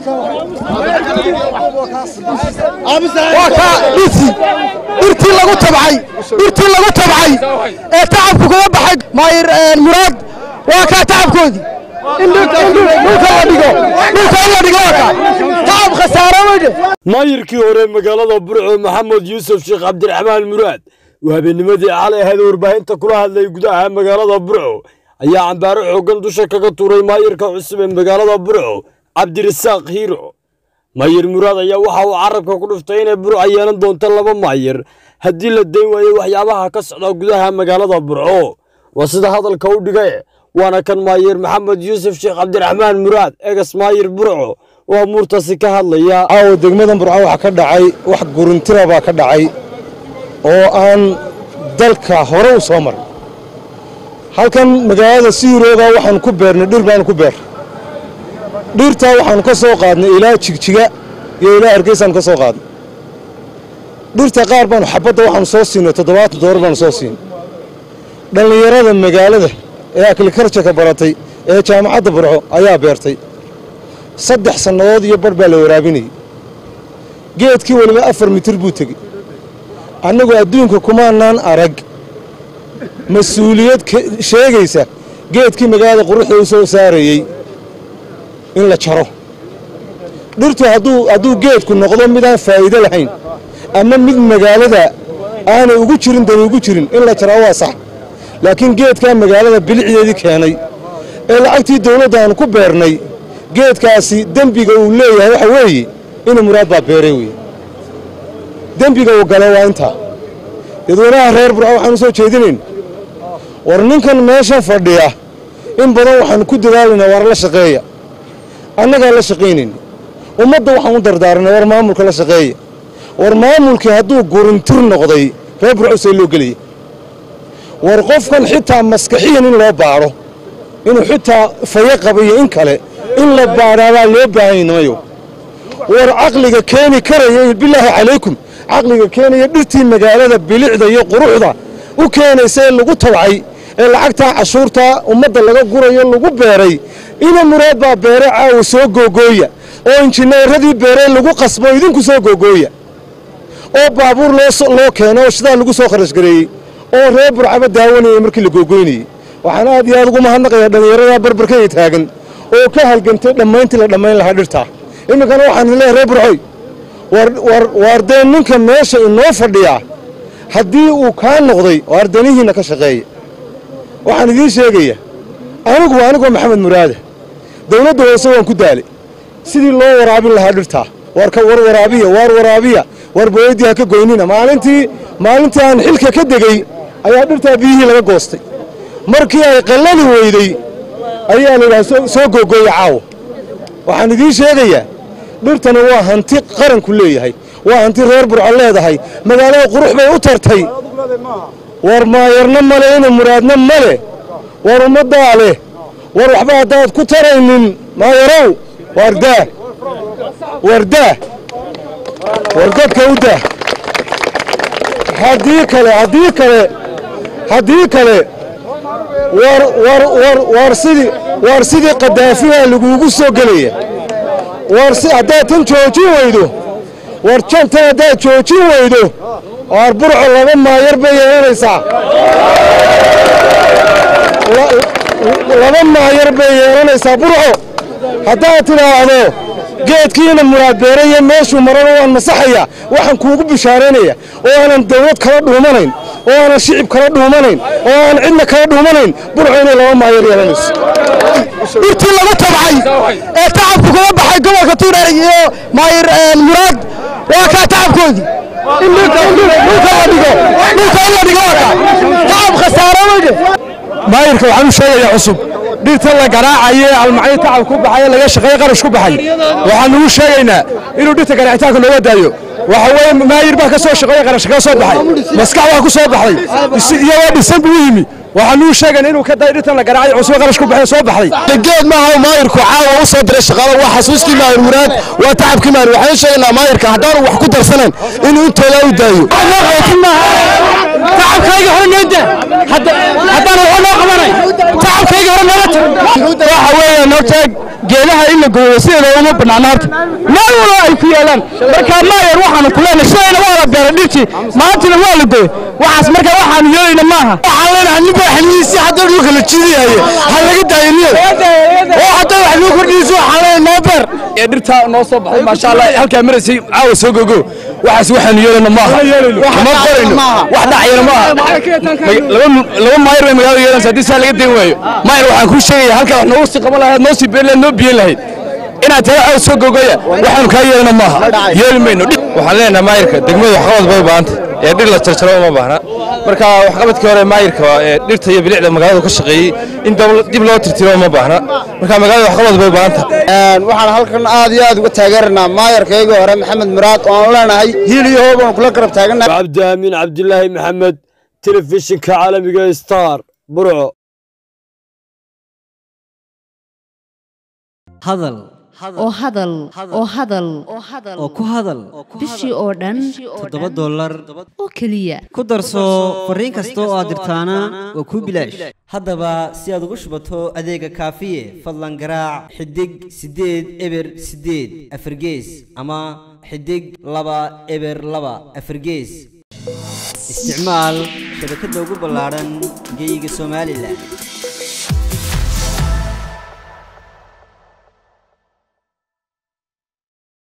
waa kaa dhirtii dhirtii lagu tabcay dhirtii lagu tabcay ee tacabku kaga baxay maayir muraad waa kaa tacabkoodii in dhulka la dhigo dhulka in la dhigo waa kaa tacab khasaaro weyde maayirkii hore magaalada burco maxamed yuusuf sheekh cabdiraxmaan muraad uu habeennimadii xalay ahayd warbaahinta kula hadlay gudaha magaalada burco ayaa cambaaro xooggan dusha kaga tuuray maayirka cusub ee magaalada burco cabdirasaaq hiiro maayir muraad ayaa waxa uu carabka ku dhuftay inay burco yeelan doonto laba maayir haddii la dayn waayo waxyaabaha ka socda gudaha magaalada burco waa sida hadalka u dhigay waana kan maayir maxamed yuusuf sheekh cabdiraxmaan muraad egas maayir burco oo amuurtaasi ka hadlaya caawa degmadan burco waxaa ka dhacay wax guruntira baa ka dhacay oo aan dalka hore u soo marin halkan magaalada siirooga waxaan ku beernay dhir baanu ku beer dhirtaa waxaanu ka soo qaadnay ilaa jigjiga iyo ilaa hargeysaanu ka soo qaadnay dhirta qaar baanu xabadda waxaanu soo siinay toddobaatan doolar baanu soo siinay dhallinyarada magaalada ee aklikarjaka baratay ee jaamacadda burco ayaa beertay saddex sannadood iyo bar baa la waraabinayay geedkii weliba afar mitir buu tegey annagu adduunka kumaanaan arag mas-uuliyad sheegaysa geedkii magaalada quruxda u soo saarayey in la jaro dhirtu hadduu geedku noqdo midaan faa'iido lahayn ama mid magaalada aanay ugu jirin dani ugu jirin in la jaraa waa sax laakiin geedkaa magaalada bilicdeedii keenay ee lacagtii dawladda aanu ku beernay geedkaasi dembiga uu leeyahay waxa weeye ina muraad baa beeray weye dembiga uu galo waa intaa dadweynaha reer burco waxaanu soo jeedinayn war ninkan meesha fadhiya in badan waxaanu ku dadaalaynaa war la shaqeeya annagaa la shaqaynayna ummadda waxaan u dardaaranay war maamulka la shaqeeya war maamulkii hadduu gurintir noqday reer burco see loo gelaya war qofkan xitaa maskaxiyan in loo baadho inuu xitaa fayo qabayo in kale in la baadhaabaa loo baahanynayo war caqliga keeni karaya bilaahi calaykum caqliga keenaya dhirtii magaalada bilicda iyo quruxda u keenaysa ee lagu tabcay ee lacagtaa cashuurtaa ummadda laga gurayo lagu beeray ina muraad baa beere caawa soo googooya oo injineeradii beeree lagu qasbo idinku soo googooya oo baabuur loo keeno oo shidaa lagu soo kharashgareeyey oo reer burcaba daawanayay markii la googoynayey waxaan aad iyo aad ugu mahadnaqayaa dhallinyaradaa barbarkaya taagan oo ka halgantay dhammayntii la dhammayn lahaa dhirtaa iminkana waxaan idin leehay reer burcoy waar dee ninka meesha inoo fadhiyaa haddii uu kaa noqday waar danihiinna ka shaqeeya waxaan idiin sheegaya anigu anigoo maxamed muraade dawladda hoose waan ku daalay sidii loo waraabin lahaa dhirtaa warka war waraabiya waar waraabiya war booyaddii ha ka goynina maalintii maalintii aan xilka ka degey ayaa dhirtaa biyihii laga goostay markii ay qallali weyday ayaa la yidhaha soo googooya caawa waxaan idiin sheegayaa dhirtani waa hanti qaranku leeyahay waa hanti reer burco leedahay magaalada qurux bay u tartay war maayarna male ina muraadna male war ummaddaa leh war waxba haddaad ku taraynin maayarow waar daah war daah war dadka u daah haddii kale haddii kale haddii kale war war war war sidii war sidii qadaafiha laguugu soo gelaya war si haddaad tan joojin weydo war jantan haddaad joojin weydo waar burco laba maayar bay yeelanaysaa laba maayar bay yeelanaysaa burco haddaad tidhaahdo geedkiina muraad beeraya meeshuu marana waan masaxaya waxaan kuugu bishaaraynaya oo aanan dawlad kala dhuumanayn oo aanan shicib kala dhuumanayn oo aanan cidna kala dhuumanayn burco inay laba maayar yeelanayso dhirtii lagu tabcay ee tacabku kaga baxay gobolka tuureer iyo maayir muraad waa kaa tacabkoodii in dhulka la dhigo dhulka in la dhigo waa kaa tacab khasaaro weyde maayirka waxaan u sheegayaa cusub dhirta la garaacaye almacyo tacab ku baxay laga shaqeeye qarash ku baxay waxaan ugu sheegaynaa inuu dhirta garaacitaanka looga daayo waxa weeye maayir baa ka soo shaqeeye qarash kaga soo baxay maskax waa ku soo baxday iyagoo dhisan buu u yimi waxaan ugu sheegaynaa inuu ka dayo dhirtan la garaacay cusub qarash ku baxay soo baxday geed maaha maayirku caawa u soo diray shaqaalo waa xasuustii maayir muraad waa tacabkii maayir waxaan sheegaynaa maayirka haddaanu wax ku darsanayn inuu intooda u daayo tacabkayga hore noo daa haddaan waxba noo qabanay tacabkayga hore noola waxa weeyaan horta geedaha in la gooyo sideeda uma banaana horta meel walba ay ku yaalaan marka maayer waxaanu ku leenahay sidayna waa la beeray dhirtii maantana waa la gooy waxaas marka waxaanu yeelayna maaha waxaan leenahay nin baa xilmihiisii hadda dhulka la jiidayaye ha laga daayo niyad oo hadda wax loo kordhiyeyso waxaan leenahay noo beer ee dhirta noo soo baxday maasha allah halkaa maraysay caawa soo gogo waxaas waxaanu yeelayna maaha ma qorayno wax dhacayana maaha laba laba maayar bay magaalada yeelanaysa haddii saa laga dayn waayo maayar waxaan kuu sheegaya halkaa wax noogu sii qaban lahayd noo sii beeri lahayd noo biyen lahayd inaad tada caawa soo gogoya waxaanu kaa yeelana maaha yeeli mayno waxaan leenahay maayarka degmadu waxqabad bay u baahanta ee dhir la jarjaro uma baahna marka waxqabadkii hore maayarka ee dhirta iyo bilicda magaaladu ka shaqeeyey in dib loo tirtiro uma baahna marka magaalada waxqabad bay u baahanta waxaan halkan aad iyo aad uga taageeranaa maayarkaygii hore maxamed muraad oo aan leenahay hiil iyo hoob aan kula garab taagannahay cabdi aamin cabdilaahi maxamed telefishinka caalamiga star burco hadal oo hadal oo hadal oo ku hadal bishii oo dhan toddoba dollar oo keliya ku darso fariin kasta oo aad dirtaana waa kuu bilaash haddaba si aad ugu shubato adeega kaafiye fadlan garaac xidig siddeed eber siddeed afargees ama xidig laba eber laba afargees isticmaal shabakadda ugu ballaadhan geyga somalilan